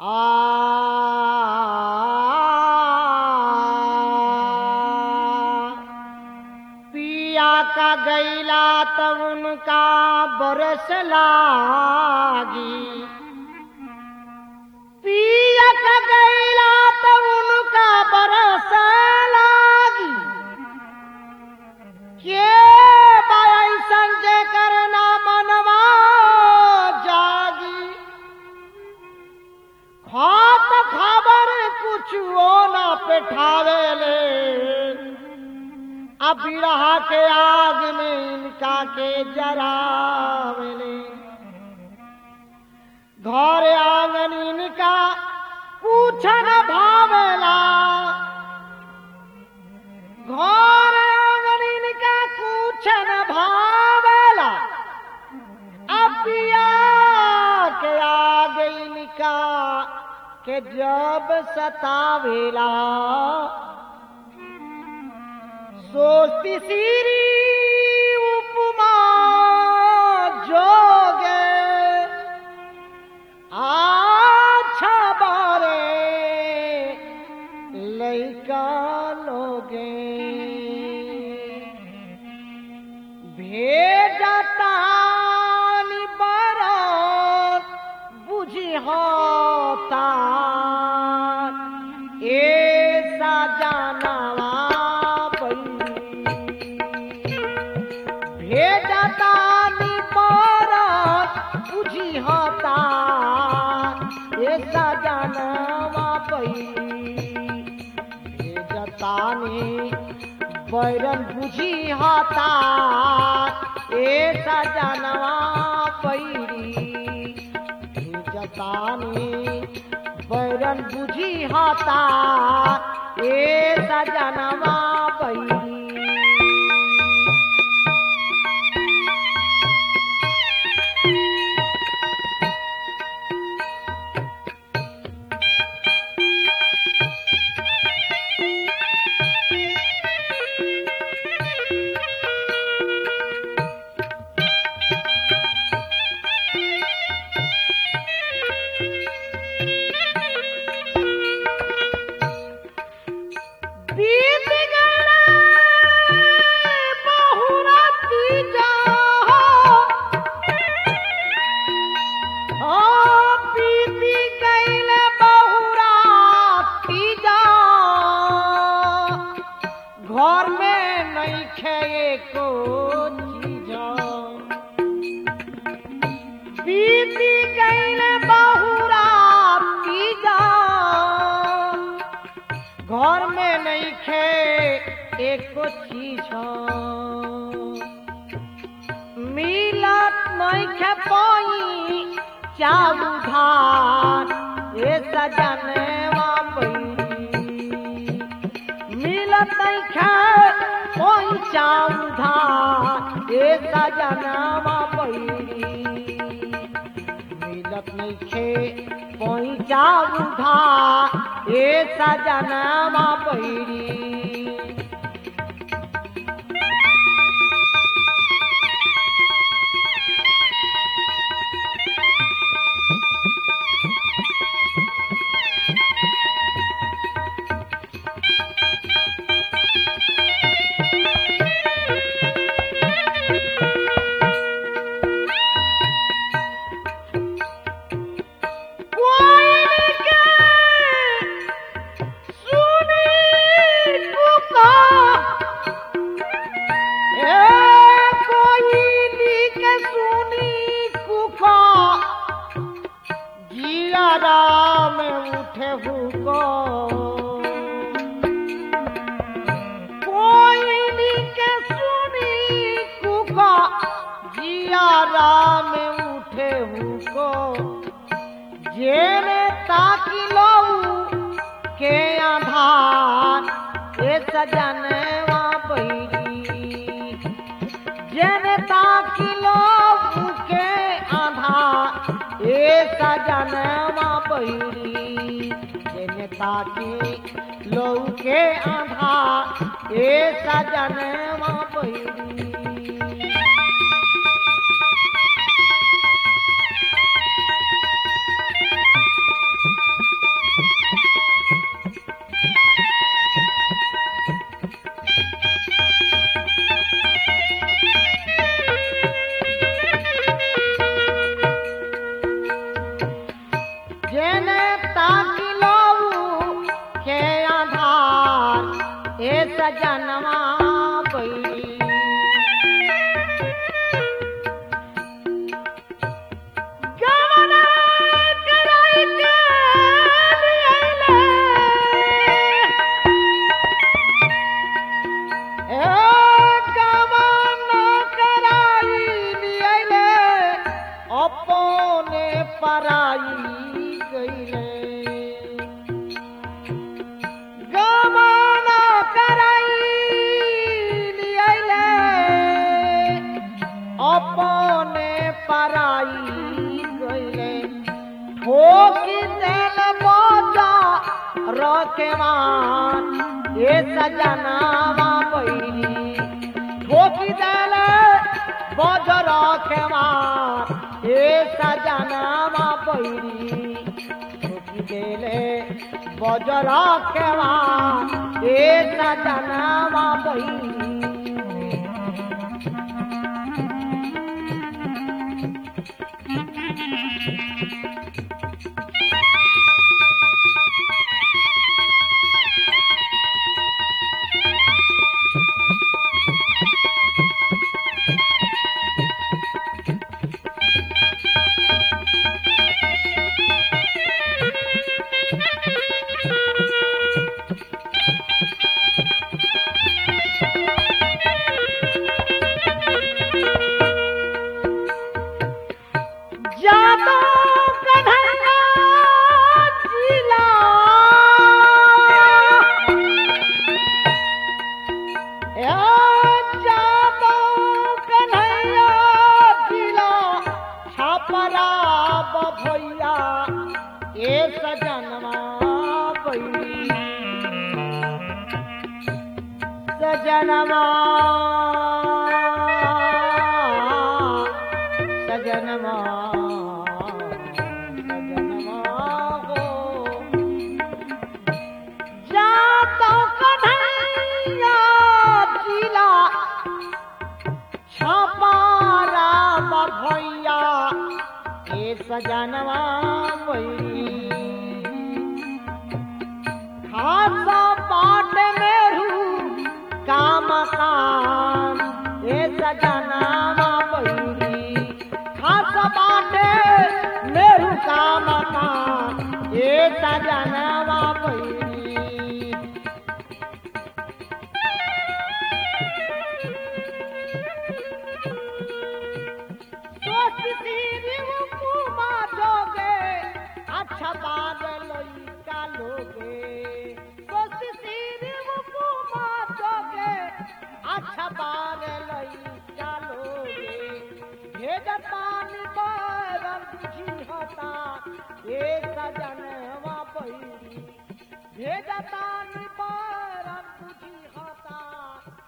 आ पिया का गैला तब उनका बरस लागी पिया का गैला तब उनका बरस लागी के बाई संजय करना मनवा जागी खात खबर कुछ वो ना पेठावेले अब बिरहा के आग में इनका के जरावेले घर आंगन इनका पूछन भावेला घर आंगन इनका पूछन भावेला अब पिया के आग इनका के जब सतावेला सोचती सीरी उपमा जोगे अच्छा बारे लैका लोगे भेजता बरत बुझी होता ऐसा जानवा भेजता बरत बुझी होता ऐसा जानवा भेजतानी बैरन बुझी होता ऐसा जानवा पैरी जतानी बैरन बुझी होता ऐसा जानवा पैरी बीत गया बहुराती जाओ ओ बीती गईल बहुराती जाओ घर में नहीं खेए को चीजा बीती गईल बहुराती जाओ घर में नहीं खे एक चीज मिलत नहीं खे पाई चालू धान ए सजनवा पैरी मिलत नहीं खे पाई चालू धान ए सजनवा पैरी मिलत नइखे पहुँचा बुधा ए सजनमा पैरी कोई के सुनी पुका ए कोई के सुनी कुका जिया राम उठे हुको कोई के सुनी कुका जिया राम उठे हुको जेने ताकी लऊ के आधार ए सजनवा बैरी जेने ताकी लऊ के आधार ए सजनवा बैरी जेने ताकी लऊ के आधार ए सजनवा बैरी सजनवा बैरी गवना कराई के लियाइले। ए गवना कराई लियाइले, अपने पराई गईले गमन कराई लियाइले, अपने पराई गईले ठोकी देल बोझा रखेवान ए सजनावा बैरी ठोकी देल बोझ रखेवान ए सजनावा बैरी ठोकी देले बोझ रखेवान ए सजनावा बैरी जादो कन्हैया जिला ए जादो कन्हैया जिला छापरा बभैया ए सजनवा बैरी सजनवा सजनवा सजनवा हो जातो कन्हैया जिला छपारा भैया ए सजनवा बैरी खासा पाट मेरू काम काम ए सजनावा बैरी खासा पाट मेरू काम काम ए सजनावा बैरी सोचती कुमा जोगे अच्छा बादल का लोगे सोचती कुमा जोगे अच्छा बादल का लोगे भेज पानी बरम बुझी होता ए सजनवा पैरी भेज पानी